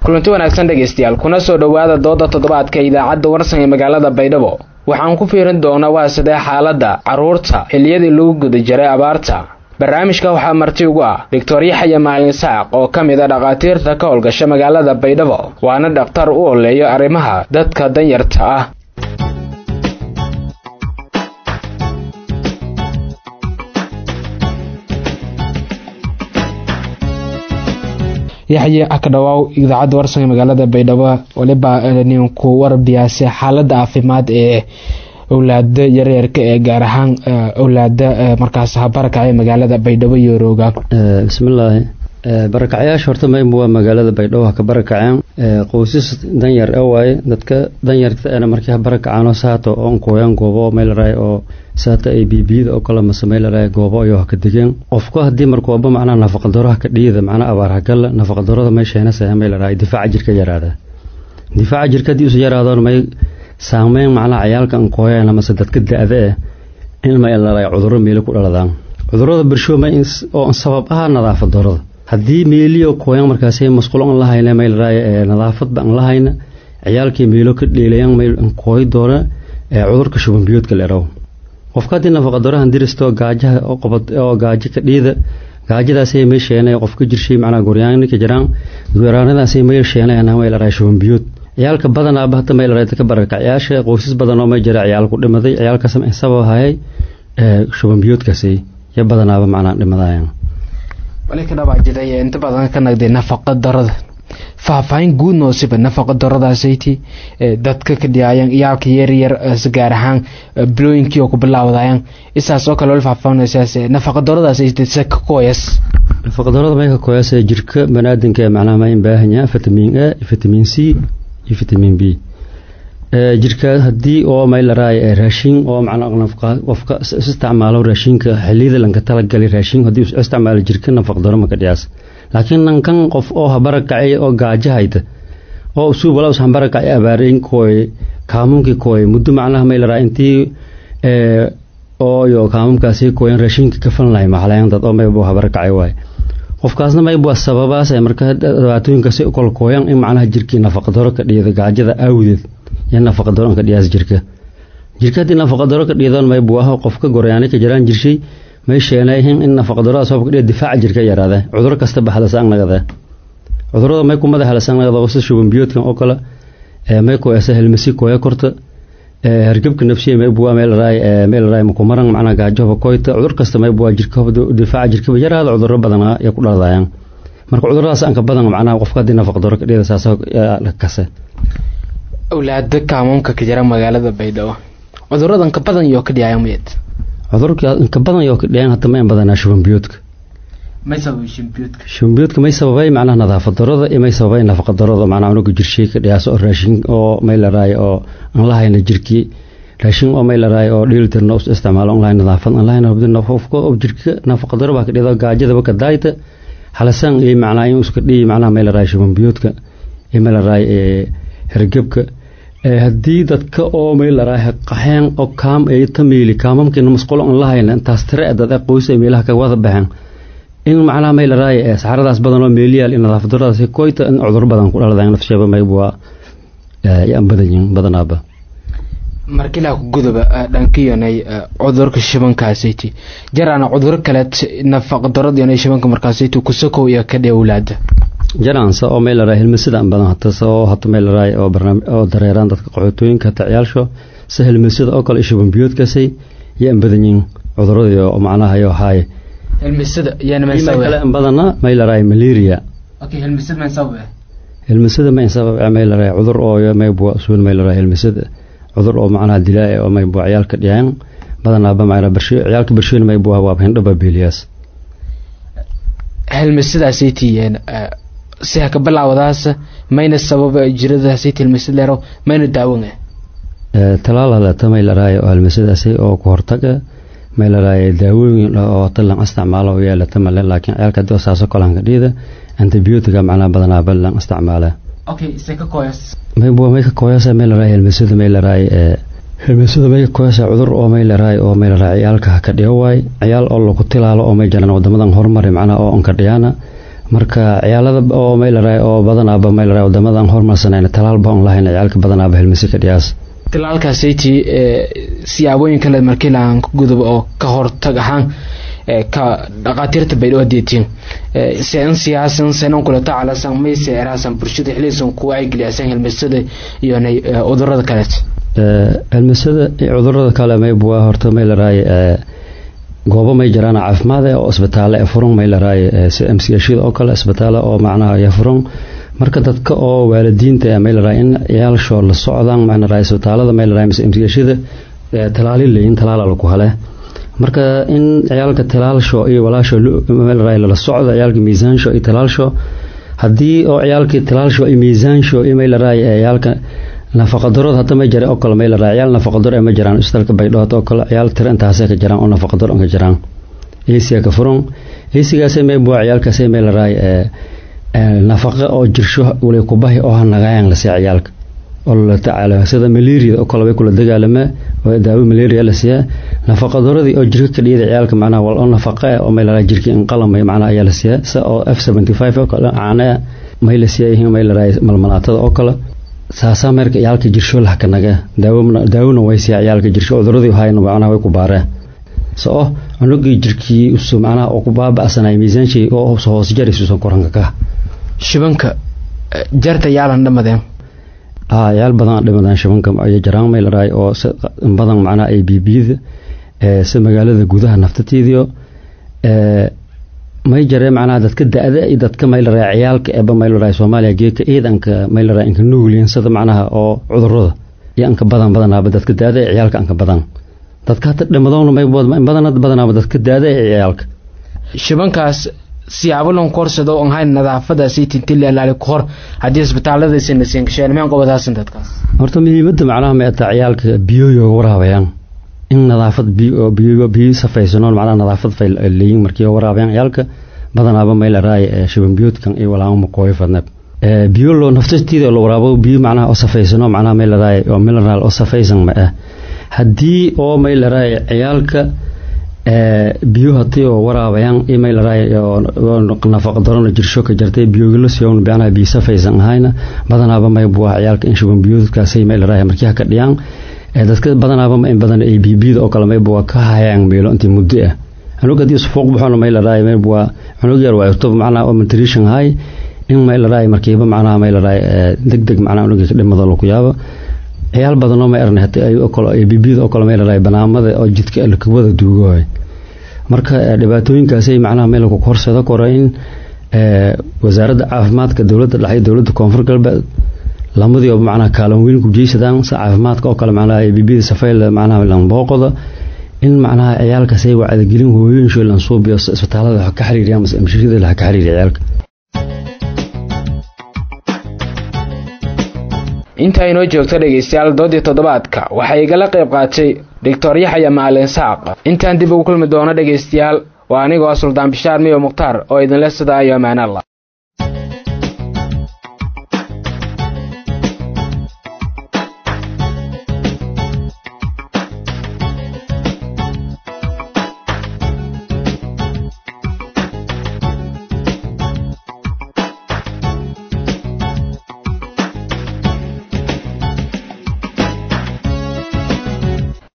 kulanti wanaagsan dhegaystayaal kuna soo dhowaada dooda toddobaadka idaacadda warsan ee magaalada baydhabo waxaan ku fiirin doonaa waa sidee xaaladda carruurta xilliyadii lagu guda jiray abaarta barnaamijka waxaa marti ugu ah doctor yaxya maalin saaq oo ka mid a dhakhaatiirta ka howlgasha magaalada baydhabo waana dhakhtar u oleeyo arrimaha dadka danyarta ah yaxye akadhawaaw idaacadda warsan ee magaalada baydhabo waliba ninku warbiyaase xaalada caafimaad ee owlaada yaryarka ee gaar ahaan owlaada markaas habarakacay magaalada baydhabo iyo rooga bismillaahi barakacyaasha horta mayba waa magaalada baydhabo ha ka barakaceen qoysas danyar e waaye dadka danyarta ena markii ha barakacaano saato oon kooyaan goobo meelaraay oo saata ay biibiyada oo kale mase meelaraay goobo ayoo ha ka degeen qofku haddii markooba macnaha nafaqadaro ha ka dhiida macnaha abaar hagalla nafaqadarada meesheenasa meelaraay difaaca jirka yaraada difaaca jirka haddii usu yaraadoon may saameyn macnaha cayaalka an kooyaan amase dadka da-da eh in meelaraay cudurro meelo ku dhaladaan cudurada bersho ma oo sabab ah nadaafad darada haddii meeliyo kooyan markaasi masquulo an lahayna meelaraay nadaafadba an lahayna ciyaalkii meelo ka dheelayan meel an kooy doona cudurka shubanbiyoodka la eraw qofka haddii nafaqadarahan diristo gaajaha oo gaajo ka dhiida gaajadaasay meesheenay qofka jirshay macnaha goryaanka jiraan goraanadaasay meesheenay meelaraay shubanbiyood ciyaalka badanaaba hata meelaraay ka barakacyaasha qoysas badan oo may jira ciyaal ku dhimaday ciyaalkaas sabab hayay shubanbiyoodkaasi ya badanaaba macnaha dhimadayan wali ka dhawaajiday inta badan ka nagday nafaqa darada faahfaahin guud noosiba nafaqa daradaasaytii dadka ka dhiyaayan iyaalka yaryar gaar ahaan bilooyinkii oo ku bilaawdayaan isaas oo kale wali faahfaahinaysaas nafaqa daradaasaytii se ka kooyas nafaqa darada may ka kooyas jirka banaadinka macnaha ma in baahan yahay vitamin a vitamin c iyo vitamin b jirka haddii oo maylaraay raashin oo macnaa qofka isticmaalo raashinka xiliyada lanka talagalay raashin haddii isticmaalo jirka nafaqdaro maka dhiyaas laakiin nankan qof oo habarakacay oo gaajahayta oo usuub walaus habarakacay abaareyn kooy kaamunkii kooy muddo macnaha maylaraay intii ooyo kaamumkaasi kooyan raashinka kafan lahay maxalayan dad oo maybu habarakacay waay qofkaasna mayb waa sababaas marka dhibaatooyinkaasi kol kooyan in macnaha jirkii nafaqdaro ka dhiyada gaajada awdeed iyo nafaqadaro ka dhiyaas jirka jirka haddii nafaqadaro ka dhiyadoon maybu ah qofka goryaanay ka jiraan jirshay may sheenayhin in nafaqadarada sabab ka dhiya difaaca jirka yaraada cudur kasta baxdas ang nagada cudurada may ku madaxlas ang nagada sida shubanbiyoodkan oo kale may kooyasa helmasi kooya korta hargebka nafsiya may buwa meel raay meel raay makumaran macnaha gaajoba koyta cudur kasta may buwa jirka difaaca jirkaba yaraada cudurro badan ay ku dhaladayaan marka cuduradaas anka badan macnaha qofka haddii nafaqadaro ka dhiyada saas kase awlaada kaamoonka ka jira magaalada baydhabo cuduradan ka badan yoo ka dhiyaayan miyad cudurka inka badan yoo ka dhiyan hata ma in badanaa shubanbiyoodka may sababay shubanbiyoodka shubanbiyoodka may sababay macnaha nadaafad darada iyo may sababay nafaqa darada macnaha unuga jirshay ka dhiyaas oo raashin oo may la raay oo aan lahayna jirkii raashin oo may la raay oo dheelitirna us isticmaalo aan lahayn nadaafad aan lahayn hubdin qofka oo jirka nafaqa daro baa ka dhiyada gaajadaba ka daayta halasan iyo macnaha in iska dhiyi macnaha may la raay shubanbiyoodka iyo may la raay hergebka haddii dadka oo meelaraah qaxeen oo kaam ay tamiili kaamamkiina masquulo aan lahayna intaas tire dad qoys ay meelaha ka wada baxeen in macnaha meelaraay saxaradaas badan oo meeliyaal in nadaafaddaradaas koyta in cudur badan ku dhaladaan nafsheeba maybua yaan badan yihin badanaaba markilaa ku gudoba dhankiyonay cudurka shibankaasiti jaraana cuduro kaleed nafaqa daradiyonay shibanka markaasiti kusakow iyo ka dhewlaada jaraansa oo meelaraay hilmasada an badan hatase oo hata meelaraay oo barnaamij oo dareeraan dadka qaxootooyinka hata ciyaalsho se hilmasada oo kale shubanbiyoodkaasay iyo an badan yihin cuduradii oo macnaha yo haaye hilmasada kale an badana meelaraay malaria hilmasada ma insabab meelaraay cudur oo maybua usuul meelaraay hilmasada cudur oo macnaha dilaa oo maybua ciyaalka dhiyaan badanaaba macnaa barsho ciyaalka barshoyn maybua waa hindhaba beeliyaas hilmasadaasaytiyeen si haka bilaawadaas mayna sabab jiradaasi tilmisad leero mayna daawan talaal hadata may laraay oo halmasadaasi oo ku hortaga may laraay daawooyin oo talan isticmaalo yeelata male laakiin ciyaalka hadii saaso kolanka dhiida antibiyootiga macnaha badanaa balan isticmaala okay se ka kooyas may bua may ka kooyasa may laraay halmasada may laraay hilmasada may ka kooyasa cudur oo may laraay oo may laraay ciyaalka ka dhiyo waay ciyaal oo lagu tilaalo oo may jiraan wadamadan horumari macnaha oo onka dhiyaana marka ciyaalada oo maylaray oo badanaaba maylaray wadamadan horumarsanayna talaalba on lahayn ciyaalka badanaaba helmasi ka dhiyaas talaalkaasaytii siyaabooyin kale markii laaan ku gudub oo ka hortag ahaan ka dhaqaatiirta baydhabo hadeetiin sen siyaasan senan kula tacalasan mayse eraasan bulshada xiliisan ku wacyigeliyasan helmasada iyo cudurada kaleet helmasada cudurada kale mayb waa horta maylaray goobo may jiraan caafimaad oo isbitaale ee furan maylaray si mcshada oo kale isbitaale oo macnaha ya furan marka dadka oo waalidiinta ee maylaray in ciyaalsho la socdaan macnaray isbitaalada maylaray mise mcshada talaali leeyin talaala lagu hale marka in ciyaalka talaalsho iyo walaasho maylaray lala socdo ciyaalka miisaansho iyo talaalsho haddii oo ciyaalkii talaalsho iyo miisaansho iyo maylaray ciyaalka nafaqadarood hadda ma jira oo kale maylaray ciyaal nafaqadaro ma jiraan isbitaalka baydhood oo kale ciyaal tiro intaasay ka jiraan oo nafaqadaro ka jiraan eesiga ka furan eesigaasay may buwa ciyaalkaasay maylaray nafaqa oo jirsho wali kubahi oo hanagayaan la siiya ciyaalka oo la tacaalo sida malaria oo kale way kula dagaalama oo daawo malaria la siiya nafaqadaradii oo jirka ka dhiyada ciyaalka macnaha wal oo nafaqa oo maylaray jirka in qalamay macnaha ayaa la siiya sa oo f75 oo kale caana may la siiya yihiin maylaray malmalaatada oo kale saasaa meerka ciyaalka jirsho lah ka naga daawona way siiya ciyaalka jirsho cuduradii hayna macnaha way ku baareen soo cunugii jirkii usu macnaha oo ku baaba'sanay miisaanshii oo hoos hoos jaraysuusan koranka ka shibanka jarta yaalan dhamadeen haa ciyaal badan dhimadeen shibanka ay jaraan maylaray oo badan macnaha ay bibiyada si magaalada gudaha naftateediyo may jaree macnaha dadka da-da iyo dadka maylaray ciyaalka eeba maylaray soomaaliya geedka ciidanka maylaray inka nuugliin sida macnaha oo cudurada iyo anka badan badanaaba dadka da-da ee ciyaalka anka badan dadka hata dhimadoona may badan badanaaba dadka da-da ee ciyaalka shibankaas siyaabo lon korsado on hayn nadaafadaasi tintilli alaali ku hor haddii isbitaaladaasi nasiin gasheen meen qobadaasin dadkaas horta muhiimadda macnaha may ataa ciyaalka biyoyo waraabayaan in nadaafad biyo biyo biyo safaysanoon macnaha nadaafad fay leeyin markii waraabayaan ciyaalka badanaaba may la raay shiban biyoodkan iyo walaamo maqooyo fadnab biyo loo naftastiida la waraabo biyo macnaha oo safaysano macnaha may la raay oo mineral oo safaysan ma ah haddii oo may la raay ciyaalka biyo hadii oo waraabayaan iyo may la raay nafaqa darona jirsho ka jartay biyogala siyoon macnaha biyo safaysan ahayna badanaaba may buwa ciyaalka in shiban biyoodkaasay may la raay markii ha ka dhiyaan dadka badanaaba in badan ay bibiyada oo kale mayba waa ka hayaan meelo intii muddo ah cunug haddii sufuuq baxoona may la raay mayba waa cunug yar waa irto macnaha oo nutrition hay in may la raay markiiba macnaha may la raay deg deg macnaha cunuga ka dhimado lagu yaabo ciyaal badanoo may arnay hatii ay oo kale ay bibiyada oo kale may la raay banaamada oo jidka lakawada duugohay marka dhibaatooyinkaasay macnaha meel lagu korsado koro in wasaaradda caafimaadka dowladda dhexe dowladda koonfur galbeed lamadii macnaha kaalin weyn ku jeysadaan si caafimaadka oo kale macnaha bibiyada safayl macnaha lambooqoda in macnaha ciyaalkaas ay wacdigelin hooyooyinsho lansuubiyo isbitaalada ka xiriiriyaan mase mashashada laha ka xiriiriya ciyaalka intaa inoo joogto dhegaystayaal doodii toddobaadka waxaa igala qayb qaatay doctor yaxya maalin saaq intaan dib ugu kulmi doono dhegaystayaal waa anigoo suldaan bishaar miyo mukhtaar oo idinle sidaa iyo amaanalla